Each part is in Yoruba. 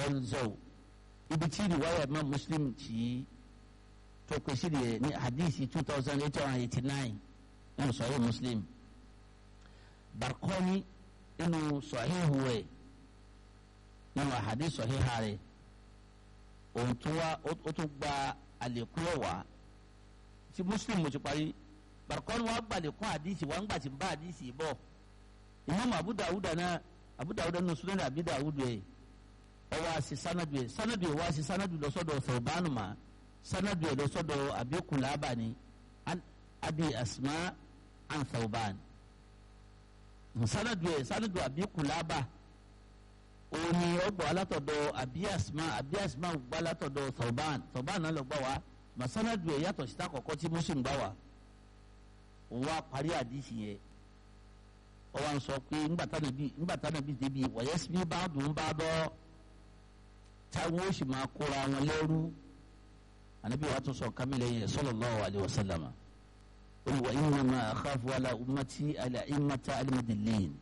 ọ̀nzọ̀ ibi tí ìwáyà Imam Muslim tí tó pèsè rẹ̀ ní hadisi two thousand eight hundred eighty nine nínú Sahih Muslim Barqani nínú Sahihu rẹ̀ nínú hadisi sahiha rẹ̀ òun tún wá ó tún gba àlékún ẹ̀wà tí Muslim mo ti parí Barqani wá gba àlékún hadisi wá ń gbà tí ń bá hadisi bọ̀ Imam Abu Dawud náà Abu Dawud nínú Sunan Abi Dawud ẹ̀ ọwọ́ àti sanadu ẹ̀ sanadu ẹ̀ wá sí sanadu lọ sọ́dọ̀ Thawbanu ma sanadu ẹ̀ lọ sọ́dọ̀ Abi Kulaba ni Abi Asma an Thawban sanadu ẹ̀ sanadu Abi Kulaba òun ni ọgbọ alátọ̀dọ̀ Abi Asma Abi Asma gbọ́ alátọ̀dọ̀ Thawban Thawban náà lọ gbọ́ wa mà sanadu ẹ̀ yàtọ̀ síta kọ̀kọ́ tí Muslim gbà wá òun wá parí àdìsí yẹn ọwọ́ à ń sọ pé ńgbàtà nàbí ńgbàtà nàbí débi wọ̀yẹ́sì bá dùn bá bọ́ táwọn ó sì máa kóra wọn lẹ́rú anabi wa tún sọ kamilẹ yẹn sallallahu alayhi wa sallam olùwà innama akhafu ala ummati ala immata alimadilin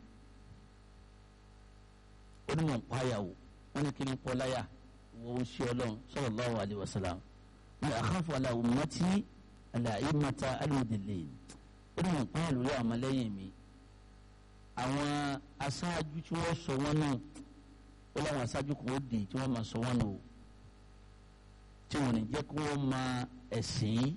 onímọ̀ nkpáyàwó wọn ni kìnnì kpọ́láyà wọ́n ń ṣe ọlọ́run sallallahu alayhi wa sallam wọn akhafu ala ummati ala immata alimadilin onímọ̀ nkpáyà lórí àwọn ọmọlẹ́yìn mi àwọn aṣáájú tí wọ́n sọ wọn náà ó láwọn aṣáájú kan ó dé tí wọ́n máa sọ wọn nù tí wọ́n ní jẹ́ kí wọ́n máa ẹ̀sìn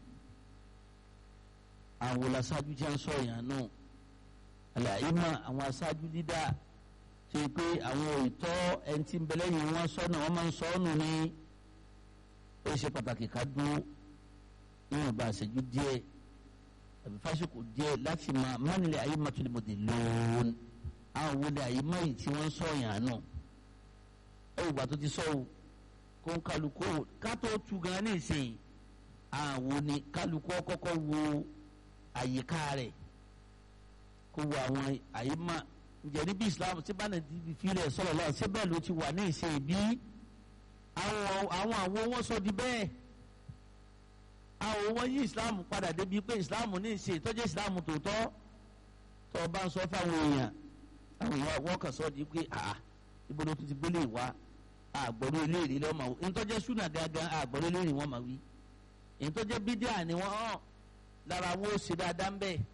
àwọn aṣáájú tí wọ́n sọ yàn náà àlàyé mọ́ àwọn aṣáájú dídá ṣe pé àwọn òótọ́ ẹni tí ń bẹ lẹ́yìn wọn sọ náà wọ́n máa ń sọ ọ́ nù ní ó ṣe pàtàkì ká dúró níwọ̀n bá àṣẹjú díẹ̀ àbí fásitì díẹ̀ láti máa mánilẹ̀ ayé mọ́tòlímọ́tò lóòn àwọn wọlé ayé mọ́yì tí wọ́n sọ yàn náà ẹ ìgbà tó ti sọ o kó ń kálukú ká tó tu gan ní ìsìn àwọn ni kálukú kọ́kọ́ wo àyíká rẹ̀ kó wo àwọn àyíká ǹjẹ́ níbi Islam tí bá nàìjíríà fi rẹ̀ sọ̀rọ̀ lọ́wọ́ ṣé bẹ́ẹ̀ ló ti wà ní ìsìn bí àwọn àwọn àwọn wọn sọ di bẹ́ẹ̀ àwọn wọn yí Islam padà débi pé Islam ní ìsìn tó jẹ́ Islam tòótọ́ tó o bá ń sọ fáwọn èèyàn àwọn èèyàn wọ́n kàn sọ di pé àà ibo ló tún ti gbélé wa àgbọ̀rọ̀ eléyìí lọ́wọ́ máa wí ntọ́jẹ́ súnà gangan àgbọ̀rọ̀ eléyìí wọ́n máa wí ntọ́jẹ́ bídíà ni wọ́n hàn lára wo ṣe dáadáa ń bẹ̀.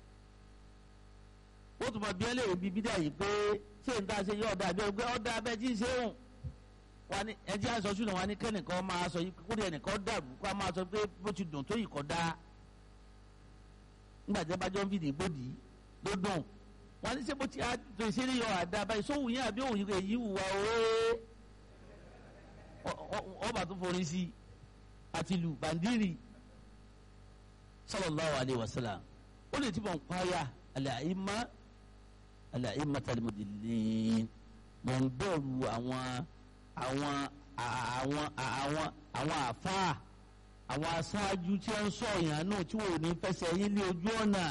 ó tún máa bí ẹ léèrè bíi bídíà yìí pé ṣé n ta ṣe yọ ọ̀dà àbí ọgbẹ́ ọ̀dà abẹ́ tí ń ṣe òun wa ni ẹ jẹ́ àṣọ súnà wa ni kẹ́nìkan máa sọ yìí kúrò ẹnìkan dàrú kó a máa sọ pé bó ti dùn tó yìí kọ́ dáa nígbà tí a bá jọ ń fìdí gbòdì ló dùn wọn ní sẹ́bù tí a tó ìṣeré yọ àdá báyìí sóhùn yẹn àbí òun yìí wùwà òwe ọba tó forí sí àti lu bàndírì sallallahu alayhi wa sallam ó lè ti bọ̀ ń pààyà al-a'imma al-a'imma al-mudillin mọ̀ ń bẹ̀rù àwọn àwọn àwọn àwọn àwọn àfáà àwọn aṣáájú tí wọ́n ń sọ yàn náà tí wọ́n ò ní fẹsẹ̀ yín lé ojú ọ̀nà.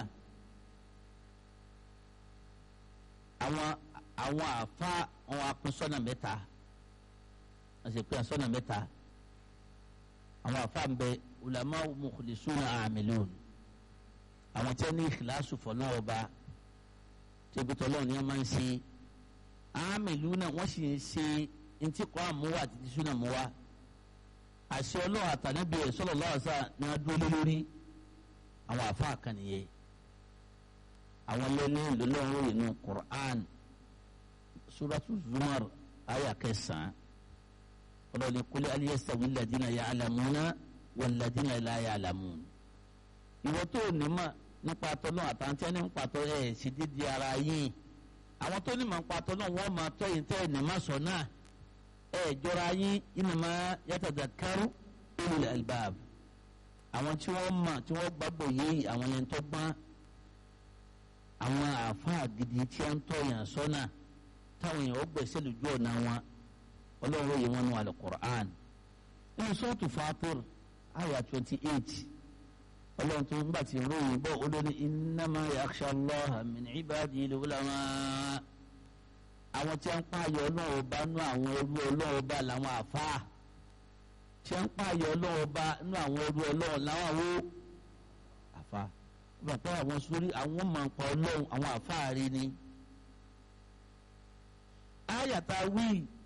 àwọn àwọn àfa àwọn apinsọ́nà mẹ́ta wọ́n sì pé asọ́nà mẹ́ta àwọn àfa ń bẹ ulama mukhlisuna amilun àwọn tí wọ́n ní ìkìláàsù fọ̀nà ọba tí ebi tọ́lọ́ ni wọ́n máa ń ṣe amiluna wọ́n sì ń ṣe ntí kọ́ àmúwá àti ti súnà múwá àṣẹ ọlọ́wọ́ àtànábì ẹ̀ sallallahu alaihi wasallam ni wọ́n dúró lórí àwọn àfa kan nìyẹn àwọn lẹ́ni lọ́lọ́run inú Qur'an suratu Zumar aya kẹsàn-án ọlọ́ni kúlẹ̀ aliyasawi ladina ya'lamuna wal ladina la ya'lamun. ìwọ tó ní ma nípa tọ́lọ́ àtàntí ẹni nípa tọ́ ẹ̀ sì dídí ara yín àwọn tó ní ma nípa tọ́lọ́ wọ́n máa tọ́ yìí tẹ́ ẹ̀ ní ma sọ náà ẹ̀ jọra yín innama yatadhakkaru ulul albab àwọn tí wọ́n mọ̀ tí wọ́n gbàgbọ́ yìí àwọn ẹni tó gbọ́n àwọn àáfàá gidi tí a ń tọ̀yàn sọ́nà táwọn èèyàn ó gbèsè lójú ọ̀nà wọn ọlọ́run yìí wọn nù alukur'an nínú sọ́ọ̀tù fatir àyà twenty eight ọlọ́run tó ń gbà tí ròyìn bọ́ olórí innama yakhsha Allaha min ibadil ulama àwọn tí a ń pààyàn ọlọ́run ọba nú àwọn ẹrú ọlọ́run ọba làwọn àáfàá tí a ń pààyàn ọlọ́run ọba nú àwọn ẹrú ọlọ́run làwọn àwọ àáfàá bàbá àwọn sórí àwọn máa ń pa ọlọ́run àwọn àfáàrí ni. ayàtà wí